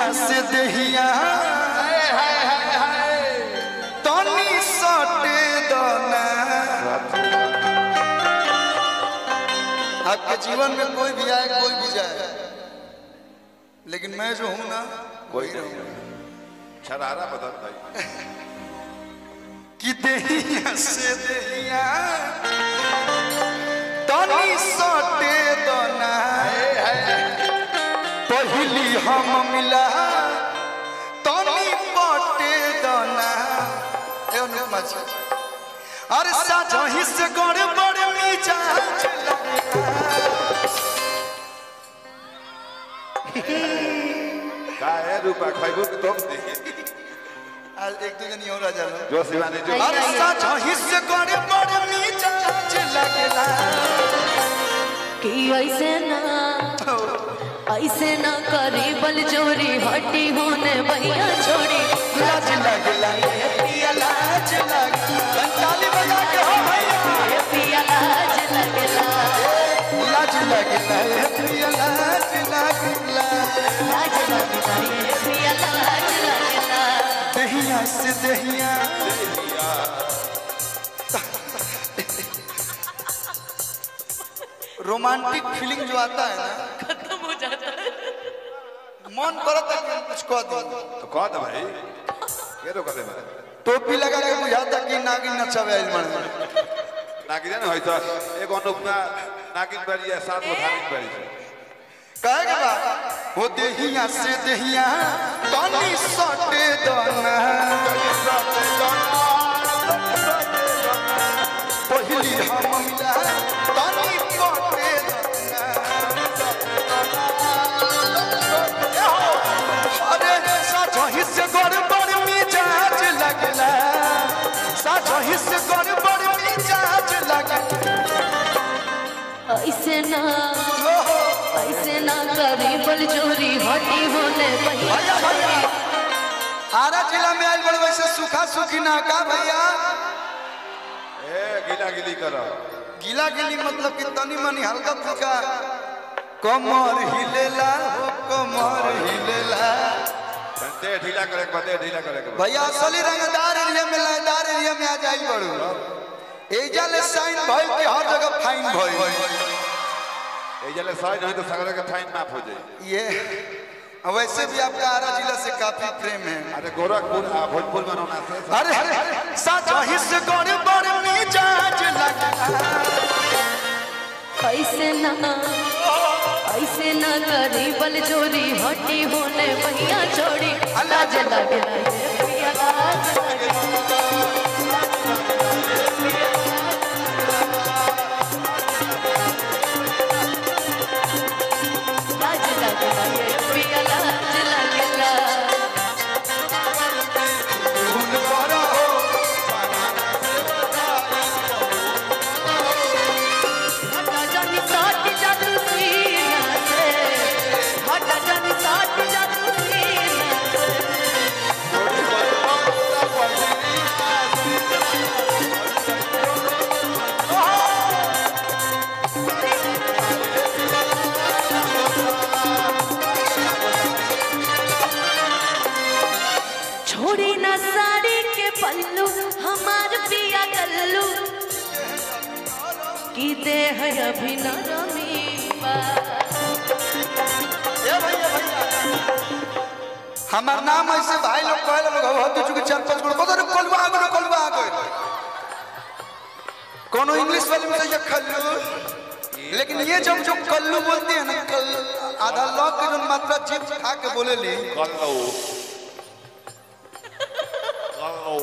देहिया से देहिया तनी सटे दना आपके जीवन में कोई भी आए कोई भी जाए लेकिन मैं जो हूं ना वही रहूंगा शरारा बदल भाई कि देहिया से देहिया तनी सटे दना पहली हम मिला तनी पटे दना ए ओने मच अरे साझही से गड़बड़ मिजाज का है रूपा खैबू के तुम दे आज एक दो जनी और आ जाला जो शिवानी जो अरे साझही से गड़बड़ मिजाज लगला कि ऐसे ना ऐसे ना करी बल जोरी हटी होने भैया छोड़ी लाज लगला ये पिया लाज लगला ताली बजा के हो भैया ये पिया लाज लगला लाज लगला ये पिया लाज लगला लाज लगला ये पिया लाज लगला दहिया से दहिया रोमांटिक फीलिंग जो आता है ना खत्म हो जाता है मन करता है कि हम कुछ कह दूं तो कह दे भाई के रो करे भाई टोपी लगा के बुझाता कि नागिन नचावे आइल मन नागिन न होई तो एक अनुपना नागिन बड़ी है सात गो धागिन बड़ी है कहे के बा हो देहिया से देहिया तनी सटे दना पहिली हम मिला तनी पटे दना अरे साझही से गड़बड़ मिजाज लगला साझही से गड़बड़ मिजाज लगला ऐसे ना ऐसे ना करी बल जोरी हटी होने भैया भैया भैया आरा जिला में आइल बड़े वैसे सूखा सूखी ना का भैया ए गिला गिली करो गीला गिली मतलब कि तनी मनी हल्का फुल्का कमर हिलेला हो कमर हिलेला दे ढीला करे के बदे ढीला करे के भैया असली रंगदार एरिया में लयदार एरिया में आ जाई बड़ू एजा ले साइन भइल कि हर जगह फाइन भइल ए जले सही नहीं तो सगरे के फाइन माफ हो जाई ये वैसे भी आपका आरा जिला से काफी प्रेम है अरे गोरखपुर आ भोजपुर बनौना से अरे साझही से गड़बड़ मिजाज लगा ऐसे ना ऐसे ना करी बल जोरी हटी होने भैया छोड़ी लाज लगला ये पिया लाज लगला लाज लगला ये पिया लाज लगला धुन करो हटा जानी साट जादू सीना से हटा जानी साट जादू सीना से छोड़ी ना साड़ी के पल्लू हमार पिया गल्लू की दे है अभी नरमी बा। ए भैया भैया हमार नाम ऐसे भाई लोग कहले लोग हो तू चुके चार पांच गुण बदर कलवा आ गए कलवा आ गए कोनो इंग्लिश वाले में ये खल्लू लेकिन ये जब जो कल्लू बोलते हैं ना कल आधा लॉक के जो मात्रा जीप खा के बोले ली कल्लो कल्लो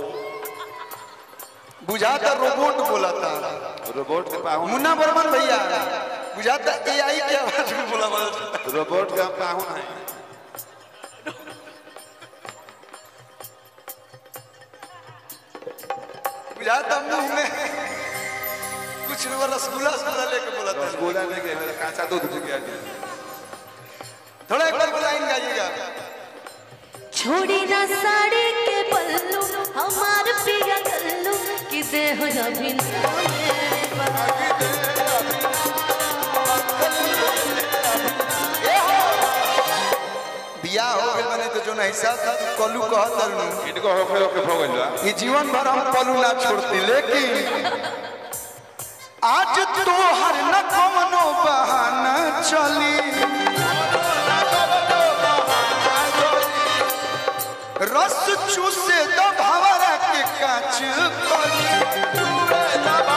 बुझाता रोबोट बोला था रोबोट के पाहुन मुन्ना बर्मन भैया बुझाता एआई के आवाज में बोला बोला रोबोट के हम पाहुन हैं बुझाता मुंह में कुछ वो रसगुल्ला रसगुल्ला लेके बोला था रसगुल्ला नहीं के मेरा कांचा दूध पी गया जी थोड़ा एक बार लाइन गाइएगा छोड़ी ना साड़ी के पल्लू हमार पिया गल्लू की दे है अभी नरमी बा। बियाह हो गइल बने तो जो ना हिसाब से तू कलू कहत रहनु इनको होके होके हो गइल बा ये जीवन भर हम पलू ना छोड़ती लेकिन आज तो हर न कवनो बहाना चली रस चूसे दो भवरा के काच कली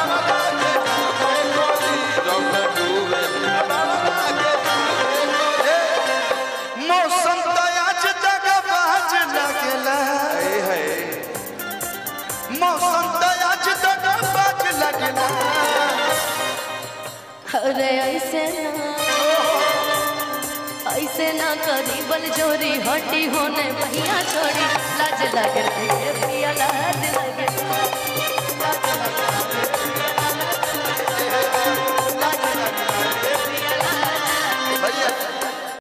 मौसम तो आज जगह बाज लगेला मौसम तो आज जगह बाज लगेला अरे ऐसे ना ऐसे ना करी बल जोरी हटी होने भैया छोड़ी लाज लग रही है पिया लाज लग